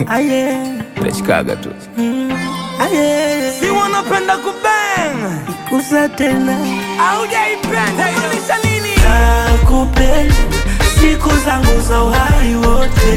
Aye, Nachikaga tu aye, si wanapenda kubang kusa tena aujaipenda kumaanisha nini nakupenda siku zangu za uhai wote,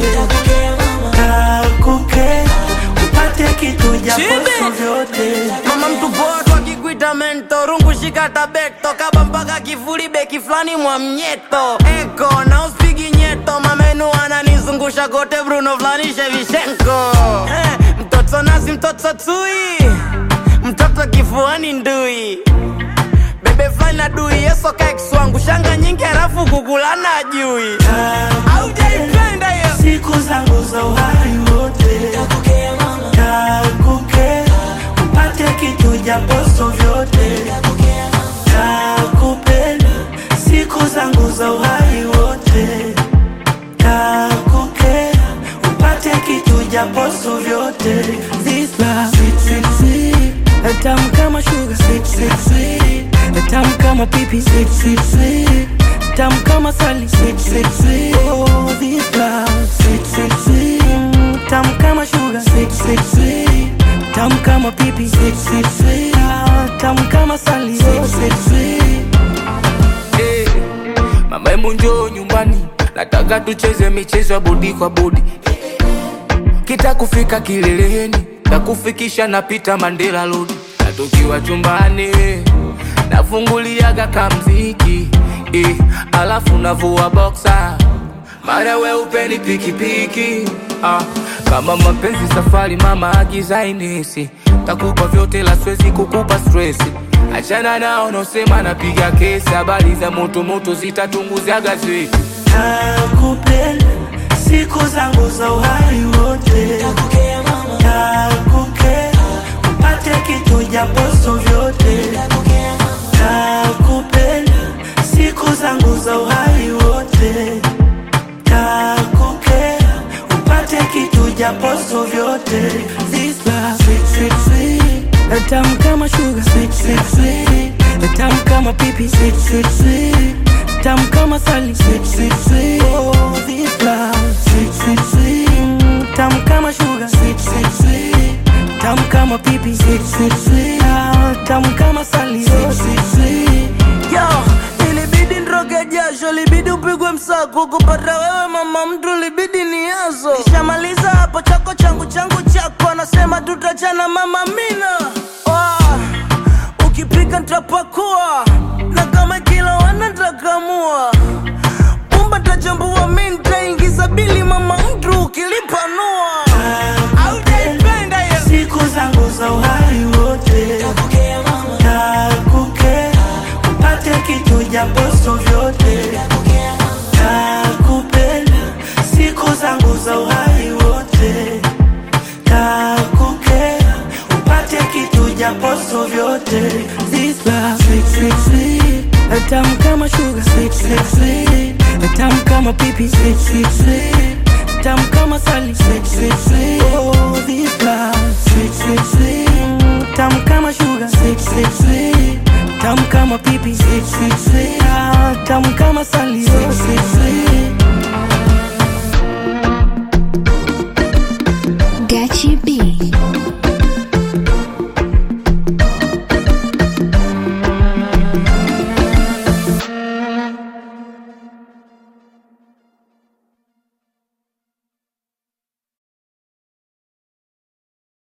nakukea upate kitu japoso Chibi. vyote mama mtu poa twakikuita mento rungu shika tabeto kaba mpaka kifuli beki fulani mwa mnyeto eko na uspigi nyeto mamenu ananizungusha kote bruno fulani shevishenko eh, mtoto nasi mtoto tui mtoto kifuani ndui bebe fulani na dui yesoka kiswangu shanga nyingi halafu kukulana ajui aujaipenda hiyo siku zangu za uhai wote, nakukea upate kitu japoso vyote, nakupenda siku zangu za uhai wote, nakukea upate kitu japoso vyote. This love sweet sweet sweet, tamu kama sugar sweet sweet sweet, tamu kama pipi sweet sweet sweet, tamu kama sali sweet sweet sweet. Oh, this love sweet sweet sweet, mm, tamu kama sugar sweet sweet sweet, tamu kama pipi sweet sweet sweet, ah, tamu kama sali sweet sweet sweet. Eh, Mama hebu njoo nyumbani, nataka tucheze michezo ya bodi kwa bodi. Kita kufika kileleni, takufikisha napita Mandela Road, na tukiwa chumbani nafunguliaga kamziki eh, alafu navua boxer mara weupeni pikipiki ah, kama mapenzi safari mama agizainisi takupa vyote la swezi kukupa stresi achana nao nosema napiga kesi habari za motomoto zitatunguza gazeti Nakupenda siku zangu za uhai wote, nakukea upate kitu japoso vyote, nakupenda siku zangu za uhai wote, nakukea upate kitu japoso vyote. This love sweet sweet sweet, tamu kama sugar sweet sweet sweet, tamu kama pipi sweet sweet sweet, tamu kama sali sweet sweet sweet. Oh, this love sweet sweet sweet, mm, tamu kama sugar sweet sweet sweet, tamu kama pipi sweet sweet sweet, ah, tamu kama sali sweet sweet sweet. Yo, ilibidi nroge jasho, libidi upigwe msako kupata wewe mama mtu, libidi ni yazo. Nishamaliza hapo chako changu changu chako, anasema tutachana mama mina. Oh, ukipika ntapakua na kama kila wana ntakamua pumba tachambua, mi ntaingiza bili mama mtu ukilipanua. Aujaipenda hiyo siku zangu za uhai wote, nakukea upate kitu japoso vyote, nakupenda siku zangu za uhai wote, nakukea upate kitu japoso vyote. This love sweet sweet sweet, tamu kama sugar sweet sweet sweet, tamu kama pipi sweet sweet sweet